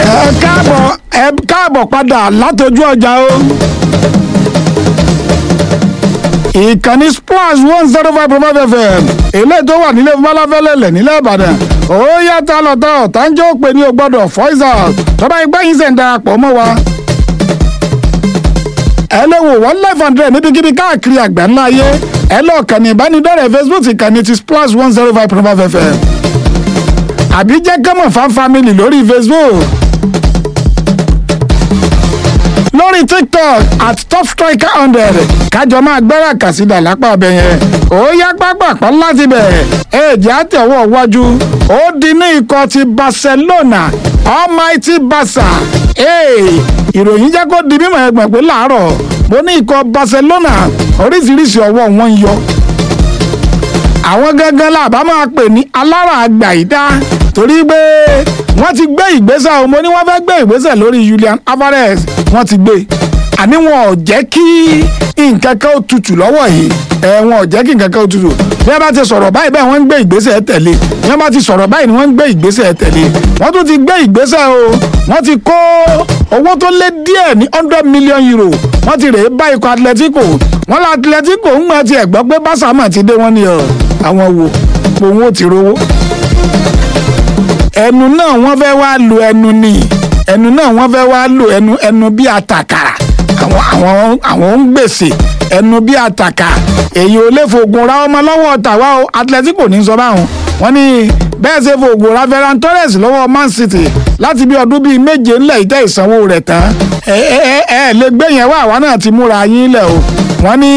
ẹ káàbọ̀ ẹ káàbọ̀ padà látọjú ọjà o. ìkànnì splash one zero five point five fm eléyìí tó wà nílé falafẹ́lẹ́lẹ̀ nílẹ̀ ìbàdàn ó yàtọ̀ lọ́tọ̀ tánjọ́ pé ní o gbọ́dọ̀ voice out tọ́ba ìgbà yín sẹ̀ ń darapọ̀ mọ́ wa. ẹ lè wò one life hundred níbikíbi káàkiri àgbáńlá ayé ẹ lọ kànnì ìbánidọ́rẹ̀ẹ́ facebook ìkànnì ti splash one zero five point five fm àbí jẹ́ kẹ́mọ̀ fan family lórí facebook lórí tiktok at top striker hundred kájọ máa gbẹ́rẹ́ àkàsídà lápá ọbẹ̀ yẹn ó yá pápápá láti bẹ̀ èjì àtẹ̀wọ̀ wájú ó di ní ikọ̀ ti barcelona almighty barca ìròyìn jẹ́ kó di mímọ̀ ẹgbẹ̀ pé láàárọ̀ mo ní ikọ̀ barcelona oríṣiríṣi ọwọ́ wọn ń yọ àwọn gangan làbá máa pè ní alára àgbà ìdá torí pé wọ́n ti gbé ìgbésẹ̀ o mo ní wọ́n fẹ́ gbé ìgbésẹ̀ lórí Julian Alvarez wọ́n ti gbé àní wọn ò jẹ́ kí nǹkan kan ó tutù lọ́wọ́ yìí ẹ wọn ò jẹ́ kí nǹkan kan ó tutù bí wọ́n bá ti sọ̀rọ̀ báyìí bẹ́ẹ̀ wọ́n ń gbé ìgbésẹ̀ tẹ̀lé bí wọ́n bá ti sọ̀rọ̀ báyìí ni wọ́n ń gbé ìgbésẹ̀ tẹ̀lé wọ́n tún ti gbé ìgbésẹ̀ o wọ́n ti kó owó tó lé díẹ̀ ní hundred million euro wọ́n ti rèé bá ikọ̀ Atletico wọ́n lọ Atletico ń gbọ́n ti ẹ̀gbọ́ pé Barca mà ti dé wọ́n ní àwọn wo òun ò ti rówó ẹnu náà wọ́n fẹ́ wá lo ẹnu ni ẹnu náà wọ́n fẹ́ wá lo ẹnu ẹnu bí àtàkàrà àwọn àwọn àwọn ń gbèsè ẹnu bí àtàkà èyí ò lè fògùn ra ọmọ lọ́wọ́ tàwa o Atletico ní sọ báwọn wọ́n ní bẹ́ẹ̀ ṣe fògùn ra Ferran Torres lọ́wọ́ Man City láti bí ọdún bíi méje ńlẹ̀ ìtẹ́ ìsanwó rẹ̀ tán ẹ ẹ ẹ lè gbé yẹn wá àwa náà ti múra yín lẹ̀ o wọ́n ní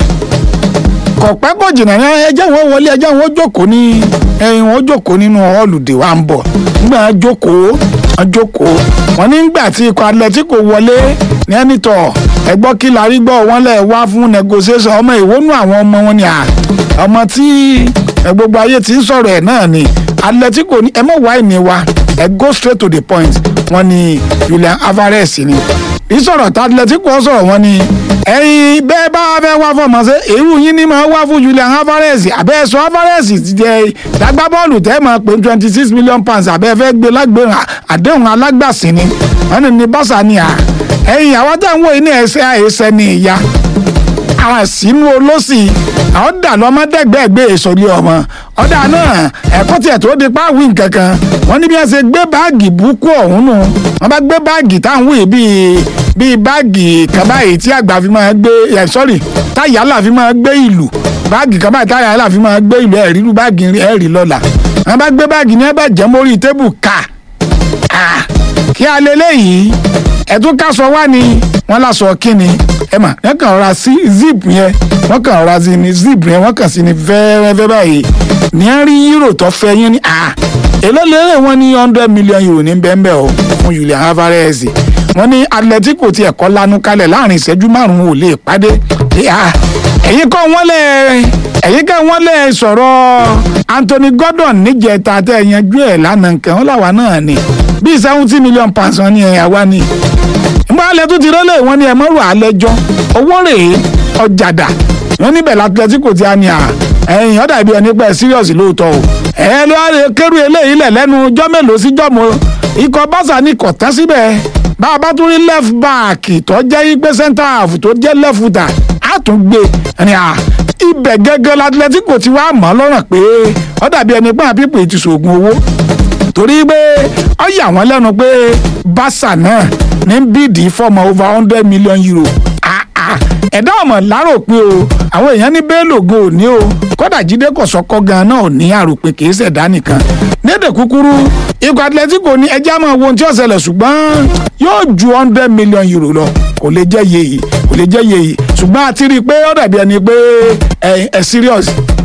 kọ̀pẹ́ kò jìnnà ní ẹjẹ́ wọn wọlé ẹjẹ́ wọn jókòó ní ẹyin wọn jókòó nínú họ́ọ̀lùdè wa ń bọ̀ nígbà wọn jókòó wọn jókòó wọn nígbà tí ikọ̀ Atletico wọlé ní ẹni tọ̀ ẹgbọ́ kí la rí gbọ́ wọn lẹ̀ wá fún negotiation ọmọ ìwónú àwọn ọmọ wọn ni à ọmọ tí gbogbo ayé ti ń sọ̀rọ̀ ẹ̀ náà ni Atletico ní ẹ mọ̀ wá ìní wa ẹ go straight to the point wọn ni Julian Alvarez ni ìsọ̀rọ̀ tá Atletico sọ̀rọ̀ wọn ni ẹ̀yin bẹ́ẹ̀ bá fẹ́ wá fọmọ ṣe èrú yín ni máa wá fún Julian Alvarez àbẹ́ ẹ̀sọ́ Alvarez ti jẹ́ dágbá bọ́ọ̀lù tẹ́ máa pé twenty six million pounds àbẹ́ fẹ́ gbé lágbèrè àdéhùn alágbàsí ni wọ́n ní ní bọ́sà ni à ẹ̀yin àwọn táwọn wọ̀nyí ní ẹsẹ̀ àìsẹ̀ ni ìyá àwọn sínú olóṣì àwọn dà lọ́mọdẹ́gbẹ́gbẹ́ èsòlì ọmọ ọ̀dà náà ẹ̀kọ́ tiẹ̀ tó di páwí nkankan wọ́n ní bí wọ́n ṣe gbé báàgì búkú ọ̀hún nù wọ́n bá gbé báàgì táwọn wì bíi bíi báàgì kan báyìí tí àgbà fi máa gbé ẹ̀ sọ́rí táyàlà fi máa gbé ìlú báàgì kan báyìí táyàlà fi máa gbé ìlú ẹ̀rí lu báàgì ẹ̀rí lọ́la wọ́n bá gbé báàgì ní ẹ̀bẹ̀ jẹ́ mórí tébù ká kí alẹ́ lẹ́yìn ẹ̀tún ká sọ wá ni wọ́n lásọ kíni ẹ mà wọ́n kàn ra sí zip yẹn wọ́n kàn ra sí ni zip yẹn wọ́n kàn sí ni fẹ́ẹ́rẹ́fẹ́ báyìí ní á rí euro tó fẹ́ yín ni èló lérè wọ́n ní hundred million euro ní bẹ́ẹ̀nbẹ́ẹ̀ o fún Julian Alvarez wọ́n ní Atletico ti ẹ̀kọ́ lanu kalẹ̀ láàrin ìṣẹ́jú márùn-ún ò lè pàdé ẹ̀yin kọ́ wọ́n lẹ̀ ẹ̀yin kọ́ wọ́n lẹ̀ sọ̀rọ̀ Anthony Gordon níjẹta tẹ́ ẹ yanjú ẹ̀ lánàá nǹkan ó làwa náà ni bíi seventy million pounds wọn ni ẹ̀ àwa ni nbọ alẹ tó ti rọlẹ wọn ni ẹ mọrò alẹjọ owó rèé ọjàdà wọn níbẹ̀ l'Atletico ti a ní à ẹ̀yìn ọ̀dà ibi ẹni pẹ́ serious lóòótọ́ o ẹ ló wá lè kérú eléyìí lẹ̀ lẹ́nu ọjọ́ mélòó sí jọ́mọ́ ikọ̀ Barca ni kò tán síbẹ̀ bá a bá tún rí left back tó jẹ́ igbe center half tó jẹ́ left footer á tún gbé ẹni à ibẹ̀ gẹ́gẹ́ l'Atletico ti wá mọ́ lọ́rùn pé ọ̀dà ibi ẹni pẹ́ àpípò ti sògùn owó torí pé ó yà wọ́n lẹ́nu pé Barca náà ní bíìdì fọ́ọ̀mù over hundred million euro ẹ̀dá ọmọ lárò pé o àwọn èèyàn ní bẹ́ẹ̀ lògo ò ní o kódà jíde kọ̀sọ́kọ́ gan náà ò ní àròpé kìí ṣẹ̀dá nìkan lédè kúkúrú ikọ̀ Atletico ní ẹjẹ́ máa wo ohun tí ó ṣẹlẹ̀ ṣùgbọ́n yóò ju hundred million euro lọ kò lè jẹ́ yèyí kò lè jẹ́ yèyí ṣùgbọ́n a ti rí i pé ó dàbí ẹni pé ẹ ẹ serious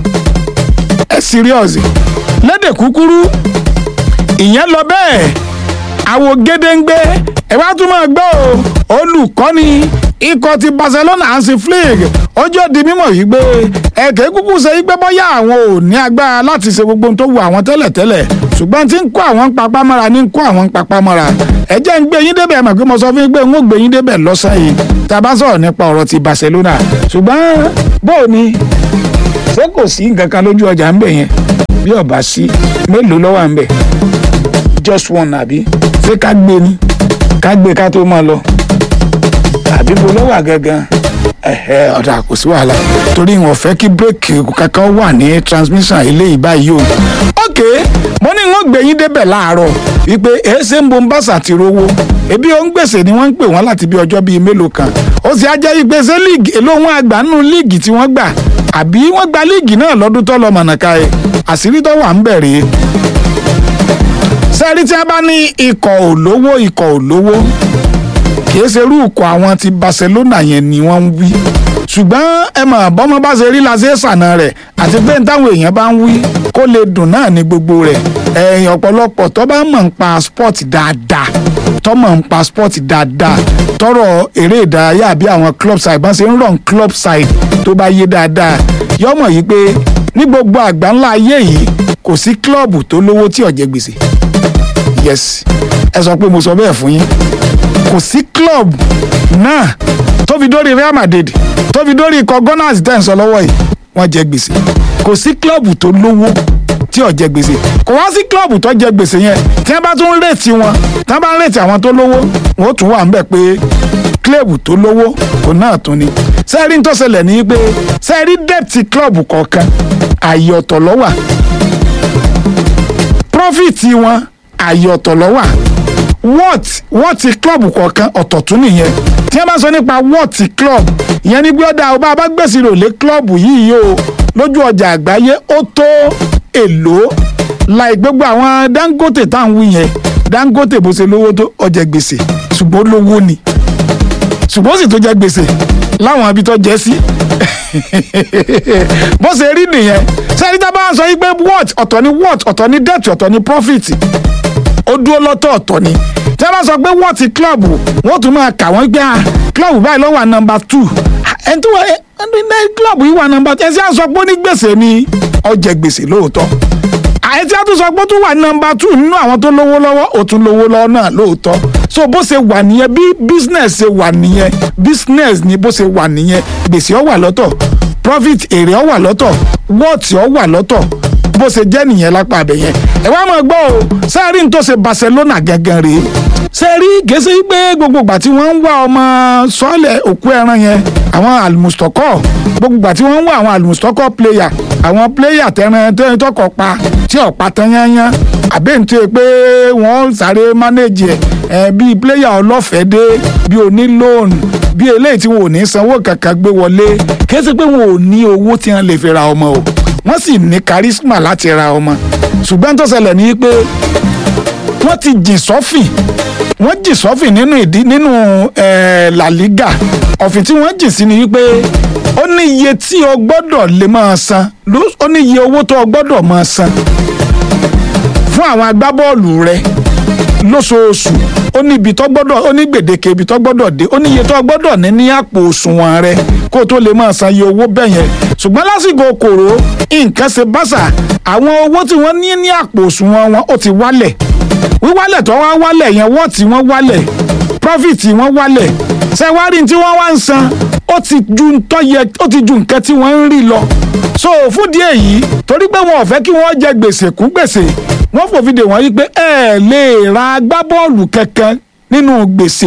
ẹ serious lédè kúkúrú ìyẹn lọ bẹ́ẹ̀ àwo gédéǹgbé ẹ wá tún máa gbọ́ o olùkọ́ni ikọ̀ ti Barcelona Hansi Flick ojú di mímọ̀ yìí gbé ẹ̀kẹ́ kúkú ṣe gbé bọ́yá àwọn ò ní agbára láti ṣe gbogbo ohun tó wù àwọn tẹ́lẹ̀tẹ́lẹ̀ ṣùgbọ́n tí ń kó àwọn papá mọ́ra ní ń kó àwọn papá mọ́ra ẹ jẹ́ ń gbé yín débẹ̀ mọ̀ pé mo sọ fún yín pé n ó gbé yín débẹ̀ lọ́sàn yìí tá a bá sọ̀rọ̀ nípa ọ̀rọ̀ ti Barcelona ṣùgbọ́n bóò ni ṣé kò sí nǹkan kan lójú ọjà ń bẹ̀ yẹn bí ọba sí mélòó ló wà ń bẹ̀ just one àbí ṣé ká gbé ni ká gbé ká tó máa lọ àbí bo ló wà gangan ẹ̀hẹ́ ọ̀dà kò sí wàhálà torí wọn fẹ́ kí bírèkì kankan wà ní transmission eléyìí báyìí o. ok mo ní wọn gbé yín débẹ̀ láàárọ̀ wípé èéṣe ń bo ń bàṣà ti rówó ebi ó ń gbèsè ni wọ́n ń pè wọ́n láti bí ọjọ́ bíi mélòó kan ó sì á jẹ́ wípé ṣé líìgì èló wọn àgbà nínú líìgì tí wọ́n gbà àbí wọ́n gba líìgì náà lọ́dún tó lọ mọ̀nàká ẹ̀ àṣírí tó wà ń bẹ̀rẹ̀ sẹ́rí tí a bá ní ikọ̀ òlówó ikọ̀ òlówó kìí ṣe irú ikọ̀ àwọn ti Barcelona yẹn ni wọ́n ń wí ṣùgbọ́n ẹ mọ̀ bọ́mọ bá ṣe rí la ṣe ṣàna rẹ̀ àti pé táwọn èèyàn bá ń wí kó lè dùn náà ní gbogbo rẹ̀ ẹ̀yìn ọ̀pọ̀lọpọ̀ tó bá mọ̀ ń pa sport dáadáa tó mọ̀ ń pa sport dáadáa tọrọ eré ìdárayá àbí àwọn club side bá ṣe ń run club side tó bá yé dáadáa yọmọ yìí pé ní gbogbo àgbáńlá ayé yìí kò sí klọ́ọ̀bù tó lówó tí ò jẹ gbèsè yes ẹ sọ pé mo sọ bẹ́ẹ̀ fún yín kò sí club náà tó fi dórí Real Madrid tó fi dórí ikọ̀ Gunners tẹ̀ ń sọ lọ́wọ́ yìí wọ́n jẹ gbèsè kò sí club tó lówó tí ò jẹ gbèsè kò wá sí club tó jẹ gbèsè yẹn tí wọ́n bá tún rètí wọn tí wọ́n bá ń rètí àwọn tó lówó wọn ó tún wà ń bẹ̀ pé club tó lówó kò náà tún ni sẹ́ẹ̀rí tó ṣẹlẹ̀ ní pé sẹ́ẹ̀rí dẹ́pìtì club kọ̀ọ̀kan àyè ọ̀tọ̀ ló wà profit wọn àyè ọ̀tọ̀ ló wà what what club kọ̀ọ̀kan ọ̀tọ̀ tún nìyẹn tí wọ́n bá sọ nípa what club ìyẹn ní bí ọ̀dà ọba bá gbèsè rò lé club yìí o lójú ọjà àgbáyé ó tó èlò láì gbogbo àwọn Dangote tá à ń wí yẹn Dangote bó ṣe lówó tó ọjà gbèsè ṣùgbọ́n lówó ni ṣùgbọ́n ó sì tó jẹ gbèsè láwọn ibi tó jẹ sí bó ṣe rí nìyẹn sẹ́ni tá a bá ń sọ yí pé what ọ̀tọ̀ ni what ọ̀tọ̀ ni debt ọ̀tọ̀ ni profit ó dúró lọ́tọ̀ ọ̀tọ̀ ni tí a bá sọ pé wọ́n ti club wọ́n tún máa kà wọ́n gbé à club báyìí ló wà nọmba two ẹni tó wà ẹni club yìí wà nọmba two ẹ sì á sọ pé ó ní gbèsè ni ó jẹ gbèsè lóòótọ́ àyè tí a tún sọ pé ó tún wà nọmba two nínú àwọn tó lówó lọ́wọ́ ó tún lówó lọ́wọ́ náà lóòótọ́ so bó ṣe wà nìyẹn bí business ṣe wà nìyẹn business ni bó ṣe wà nìyẹn gbèsè ó wà lọ́tọ̀ profit èrè ó wà lọ́tọ̀ wọ́ọ̀tì ó wà lọ́tọ̀ bó ṣe jẹ́ nìyẹn lápá abẹ yẹn ẹ wá máa gbọ́ o sẹ́ẹ̀rí ní tó ṣe Barcelona gangan rèé sẹ́ẹ̀rí gèsè pé gbogbo ìgbà tí wọ́n ń wá ọmọ sọ́ọ̀lẹ̀ òkú ẹran yẹn àwọn almustoko gbogbo ìgbà tí wọ́n ń wá àwọn almustoko player àwọn player tẹran tẹran tọkọ pa tí ọ̀pá tán yányán àbẹ́ǹtẹ́ pé wọ́n sáré manage ẹ̀ bíi player ọlọ́fẹ̀ẹ́ dé bíi onílóòn bí eléyìí tí wọn ò ní sanwó kankan gbé wọlé kì í ṣe pé wọn ò ní owó tí wọn lè fi ra ọmọ o wọ́n sì ní charisma láti ra ọmọ ṣùgbọ́n tó ṣẹlẹ̀ ní pé wọ́n ti jìn sọ́fìn wọ́n jìn sọ́fìn nínú ìdí nínú La Liga ọ̀fìn tí wọ́n jìn sí ni wípé ó ní iye tí o gbọ́dọ̀ lè máa san ó ní iye owó tó o gbọ́dọ̀ máa san fún àwọn agbábọ́ọ̀lù rẹ lóṣooṣù ó ní ibi tó gbọ́dọ̀ ó ní gbèdéke ibi tó gbọ́dọ̀ dé ó ní iye tó gbọ́dọ̀ ní ní àpò òṣùwọ̀n rẹ kó o tó lè máa san iye owó bẹ́ẹ̀ yẹn ṣùgbọ́n lásìkò kòró nǹkan ṣe báṣà àwọn owó tí wọ́n ní ní àpò òṣùwọ̀n wọn ó ti wálẹ̀ wíwálẹ̀ tó wá wálẹ̀ yẹn wọ́ọ̀tì wọ́n wálẹ̀ profit wọ́n wálẹ̀ ṣẹ̀wárí tí wọ́n wá ń san ó ti ju ntọ́ yẹ ó ti ju nǹkan tí wọ́n ń rí lọ so fún díẹ̀ yìí torí pé wọn ò fẹ́ kí wọ́n jẹ gbèsè kún gbèsè wọ́n fòfin dè wọ́n yí pé ẹ lè ra agbábọ́ọ̀lù kankan nínú gbèsè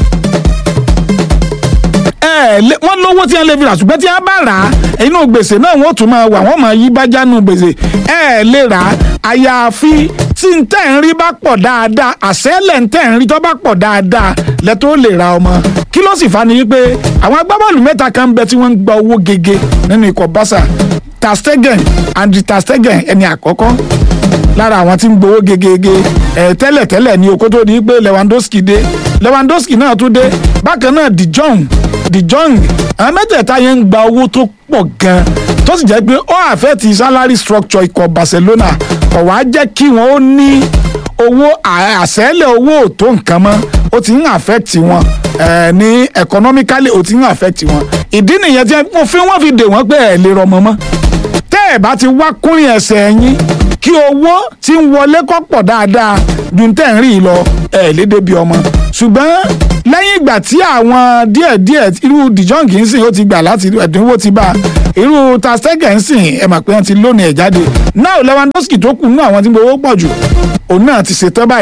ẹ lè wọ́n lówó tí wọ́n lè fi rà ṣùgbọ́n tí wọ́n bá rà á inú gbèsè náà wọ́n tún máa wà wọ́n máa yí bájá nù gbèsè ẹ lè rà á àyàfi tí n tẹ́ ń rí bá pọ̀ dáadáa àṣẹ́lẹ̀ ń tẹ́ ń rí tó bá pọ̀ dáadáa lẹ́tọ́ lè ra ọmọ kí ló sì fa ni wípé àwọn agbábọ́ọ̀lù mẹ́ta kan ń bẹ tí wọ́n ń gba owó gege nínú ikọ̀ Barca Ter Stegen Andriy Ter Stegen ẹni àkọ́kọ́ lára àwọn tí ń gbowó gegege ẹ tẹ́lẹ̀ tẹ́lẹ̀ ní okó tó di pé Lewandowski dé Lewandowski náà tún dé bákan náà De Jong De Jong àwọn mẹ́tẹ̀ẹ̀ta yẹn ń gba owó tó pọ̀ gan tó sì jẹ́ pé ó àfẹ́ ti salary structure ikọ̀ Barcelona kò wá jẹ́ kí wọ́n ó ní owó àṣẹ́lẹ̀ owó ò tó nǹkan mọ́ ó ti ń affect wọn ní economically ó ti ń affect wọn ìdí nìyẹn tí wọ́n fi wọ́n fi dè wọ́n pé ẹ̀ lè rọmọ mọ́ tẹ́ ẹ̀ bá ti wá kúrin ẹsẹ̀ yín kí owó tí ń wọlé kó pọ̀ dáadáa ju tẹ́ ń rí i lọ ẹ̀ lédè bí ọmọ ṣùgbọ́n lẹ́yìn ìgbà tí àwọn díẹ̀díẹ̀ irú dìjọ́ǹgì ń sìn ó ti gbà láti ẹ̀dínwó ti bá irú Ter Stegen ń sìn ẹ̀ mà pé wọ́n ti lónìí ẹ̀ jáde náà Lewandowski tó kù nínú àwọn tí gbowó pọ̀ jù òun náà ti ṣetán báyìí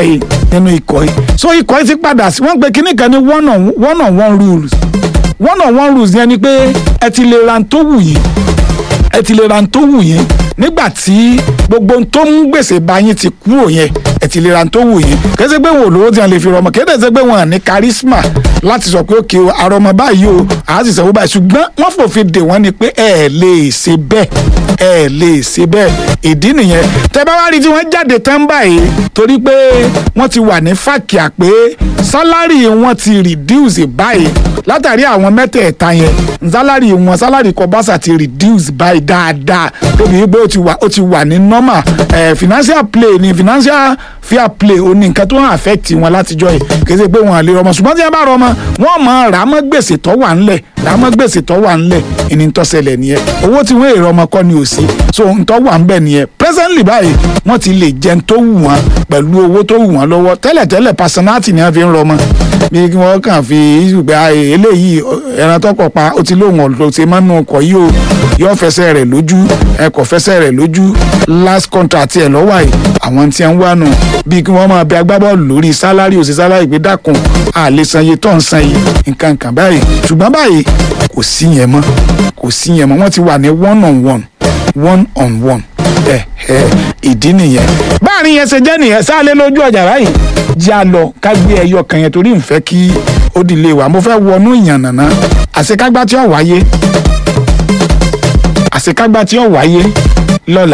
nínú ikọ̀ yìí so ikọ̀ yìí ti padà sí wọ́n pe kíní kan ní one on one on one rules one on one rules yẹn ni pé ẹ ti lè ra n tó wù yín ẹ ti lè ra n tó wù yín nígbà tí gbogbo n tó ń gbèsè bá yín ti kúrò yẹn ẹ ti lè ra n tó wù yín kẹsẹ pé wọn ò lówó tí wọn lè fi rọmọ kẹsẹ ṣe pé wọn à ní charisma láti sọ pé òkè o àrọmọ báyìí o àá sì sanwó báyìí ṣùgbọ́n wọ́n fòfin dè wọ́n ni pé ẹ lè ṣe bẹ́ẹ̀ ẹ lè ṣe bẹ́ẹ̀ ìdí nìyẹn tẹ bá wá rí tí wọ́n jáde tán báyìí torí pé wọ́n ti wà ní fàkìá pé sálárì wọn ti reduce báyìí látàrí àwọn mẹ́tẹ̀ẹ̀ta yẹn sálárì wọn sálárì kọbásà ti reduce báyìí dáadáa tóbi pé ó ti wà ó ti wà ní normal eh, financial play ni financial fair play ó ní nǹkan tó ń affect wọn látijọ́ yìí kì í ṣe pé wọn à lè rọmọ ṣùgbọ́n tí wọ́n bá rọmọ wọ́n mọ ràámọ́ gbèsè tó wà ńlẹ̀ ràámọ́ gbèsè tó wà ńlẹ̀ ìní tó ṣẹlẹ̀ nìyẹn owó tí wọ́n èrò ọmọ kọ́ ni ò sí so ntọ́ wà ń bẹ̀ nìyẹn presently báyìí wọ́n ti lè jẹun tó wù wọ́n pẹ̀lú owó tó wù wọ́n lọ́wọ́ tẹ́lẹ̀tẹ́lẹ̀ personality ni wọ́n fi ń rọmọ bí kí wọ́n kàn fi ìgbà eléyìí ẹran tó kọ̀ pa ó ti lóun ọ̀dọ̀ ṣe máa ń nu ọkọ̀ yìí o yóò fẹsẹ̀ rẹ̀ lójú ẹ kò fẹsẹ̀ rẹ̀ lójú last contract ẹ̀ lọ́wọ́ àyè àwọn tí wọ́n wà nù bí kí wọ́n máa bẹ agbábọ́ọ̀lù lórí sálárì òsì sálárì gbé dákun àlè san iye tó ń san yìí nǹkan kan báyìí ṣùgbọ́n báyìí kò sí yẹn mọ́ kò sí yẹn mọ́ wọ́n ti wà ní one on one one on one ẹ ẹ ìdí nìyẹn báàrin yẹn ṣe jẹ́ nìyẹn sáálé lójú ọjà báyìí jẹ́ a lọ ká gbé ẹyọ kan yẹn torí nfẹ́ kí ó di lé wa mo fẹ́ wọnú ìyànnàná àṣekágbá tí ó wáyé àṣekágbá tí ó wáyé lọ́la.